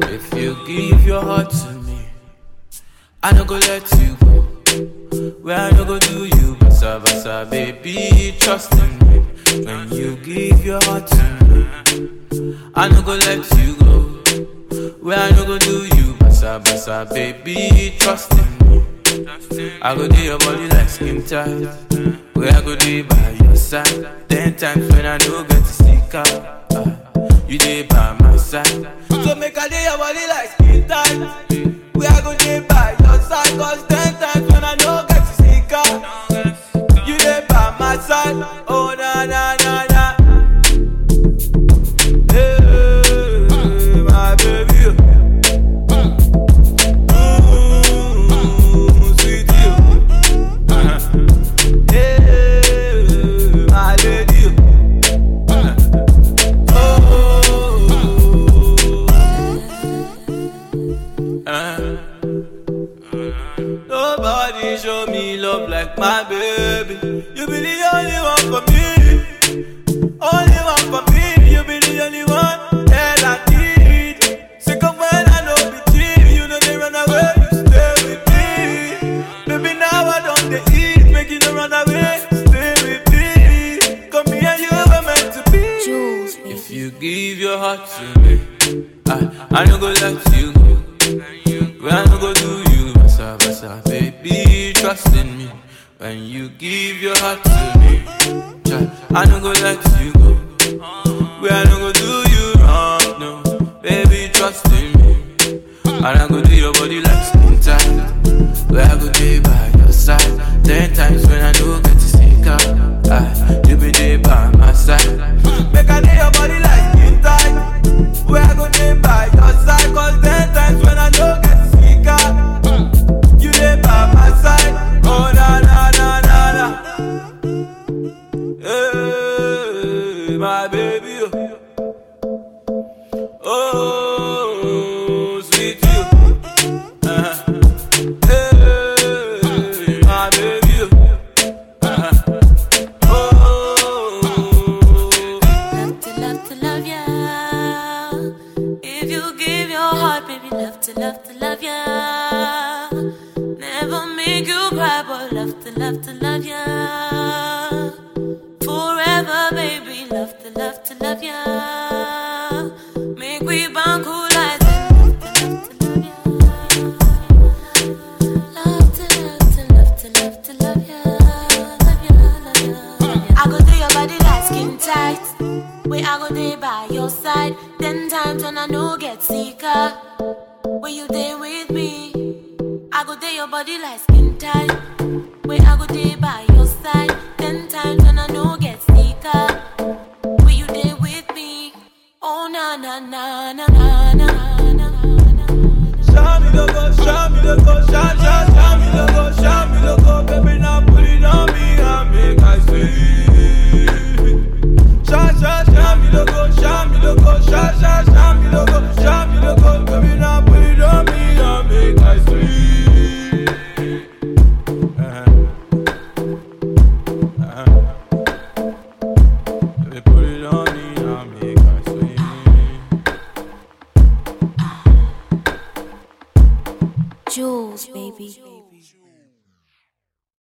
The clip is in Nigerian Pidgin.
If you give your heart to me, I no go let you go. Where I no go do you, basa basa, baby, trust in me. When you give your heart to me, I no go let you go. Where I no go do you, basa basa, baby, trust in me. I go do your body like skin tight. Where I go do by your side. Ten times when I no get to stick out, ah, you dey by my side. So make I do your body like skin tight. Where I go do by your side, cause ten times when I no get to stick out, you dey by my side. Oh na na na na. Hey, my baby. Mm, sweetie. Hey, my lady. Oh. Uh. Nobody show me love like my baby. You be the only one for me. Only one for me. You be the only one that I need. Sick of when I know be cheap. You know they run away. You stay with me. Baby, now I don't they eat. Make you no run away. Stay with me. Come here, you were meant to be. Jules, If you give your heart to me, I, I no go let you go. When I no go do you, basa basa, baby, trust in me. When you give your heart to me, child, I no go let you go. When I no go do you wrong, no, baby, trust in me. And I go do your body like skin tight. Where I go day by your side. Ten times when I no get to stick out, ah, you be there by my side. Make I do your body like skin tight. Where I go day by your side, cause ten times when I no get to stick out, you there by my side. Oh na na na na na. Hey, my baby. Oh, sweet you. Uh-huh. Hey, my baby. Uh-huh. Oh. love to love to love ya. If you give your heart, baby, love to love to love ya. Never make you cry, but love to love to love ya. Forever, baby, love to love to love ya. Make we bond cool like Love to love to love to love to love ya, love ya, love ya, love ya. I go do your body like skin tight. Where I go day by your side. Ten times when I no get sicker. When you there with me, I go day your body like skin tight. Where I go day by your side. Ten times when I no get sicker. When you there with me, oh na na na na na na na na. Show me the go, show me the go, show, show, show me the go, show me the go, baby, now put it on me and make I see. Show, show, show me the go, show me the go, show, show, show me the go, show me the go, baby, now put it on me and make I see. Uh-huh. Uh-huh. Baby, put it on me and make I see. Jules, baby.